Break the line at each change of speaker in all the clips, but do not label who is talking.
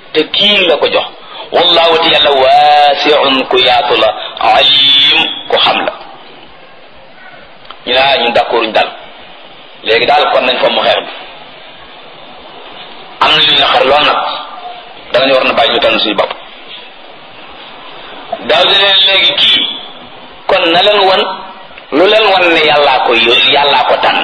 te kii la ko jox wallahu te yàlla waasiun ku yaatu la alim ku xam la ñu naa ñun d'accord ñu dal léegi daal kon nañ fa mu xeer bi am na lu ñu xar lool nag danañu war na bàyyi ñu tànn suñu bopp daaw di leen léegi kii kon na leen wan lu leen wan ne yàllaa ko yónni yàllaa ko tànn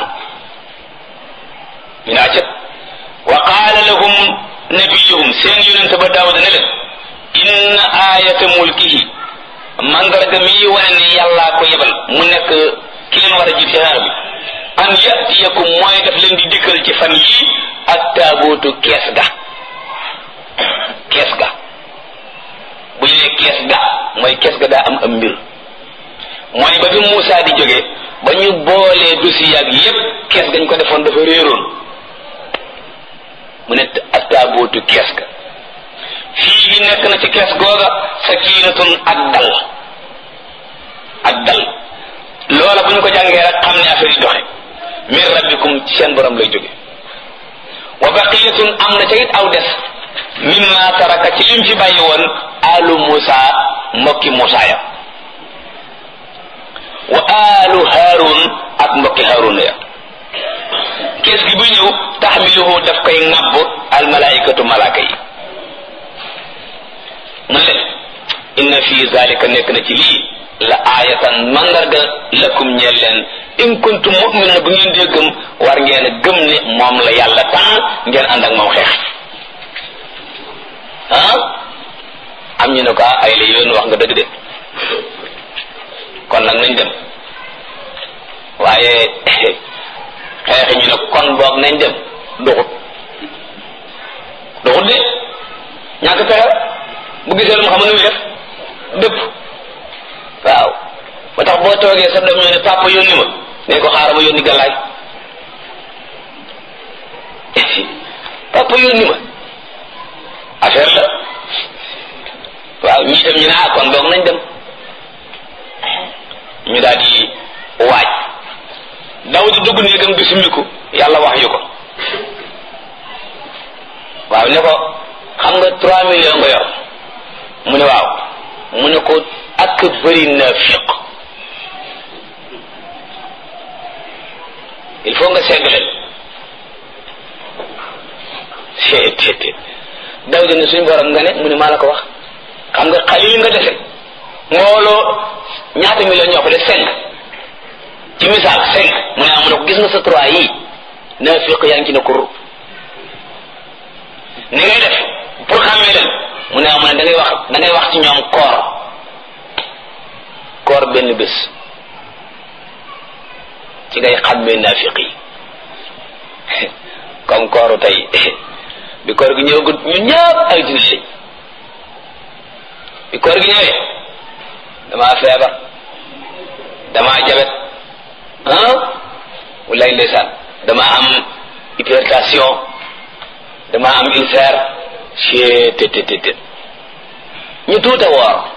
ñu naa cët wa qaala lahum nabiyuhum seen yonente ba daawuda ne leen inna ayata mulkihi mandarga mi wane ne yàllaa ko yebal mu nekk ki leen war a jiit ci xeer bi an yatiyakum mooy daf leen di dikkal ci fan yii ak taabuutu kees ga kees ga bu ñu ne kees ga mooy kees ga daa am am mbir mooy ba bi Muusaa di jóge ba ñu boolee dossier ak yépp kees gañ ko defoon dafa réeroon mu ne ak taabuutu kees ga fii gi nekk na ci kees googa sakiinatun ak dal ak dal loola bu ñu ko jàngee rek xam ne affaire yi doxe min rabbikum ci seen borom lay jóge wa baqiyatun am na ca it aw des mimma taraka ci lim fi bàyyi woon alu Musa mbokki Musa ya wa alu Harun ak mbokki Harun ya kees gi bu ñëw taxmiluhu daf koy ŋàbb al malaikatu malaaka yi mu ne inna fi zalika nekk na ci lii la aayatan mandarga lakum ñeel leen in kuntum mu'minin bu ngeen dee gëm war ngeen gëm ne moom la yàlla tànn ngeen ànd ak moom xeex ah am ñu ne ko ay la yoon wax nga dëgg de kon nag nañ dem waaye xeexi ñu ne kon boog nañ dem duxut duxut de ñàkk pexe bu gisee lu mu xam ne muy def dëpp waaw ba tax boo toogee sa doom ñoo ne papa yónni ma ne ko xaaral ma yónni gàllaay papa yónni ma affaire la waaw ñii dem ñu ne ah kon boog nañ dem ñu daal di waaj daw di dugg néegam di summiku yàlla wax yu ko waaw ne ko xam nga trois millions nga yor mu ne waaw mu ne ko ak bëri naafiq il faut nga segg leen seet daw di ne suñ borom nga ne mu ne maa la ko wax xam nga xalil nga dese mbooloo ñaata million ñoo ko def cinq ci misaal cinq mu ne amu ne ko gis nga sa trois yii naafiq yaa ngi ci ne kur ni ngay def pour xàmmee leen mu ne amu ne da ngay wax da ngay wax ci ñoom koor koor benn bés ci ngay xàmmee naafiq yi comme kooru tey bi koor gi ñëwagut ñu ñëpp ay jullit lañ bi koor gi ñëwee damaa feebar damaa jabet ah walaay ndeysaan damaa am hypertension damaa am ulcère cee te te te ñu tuuta woor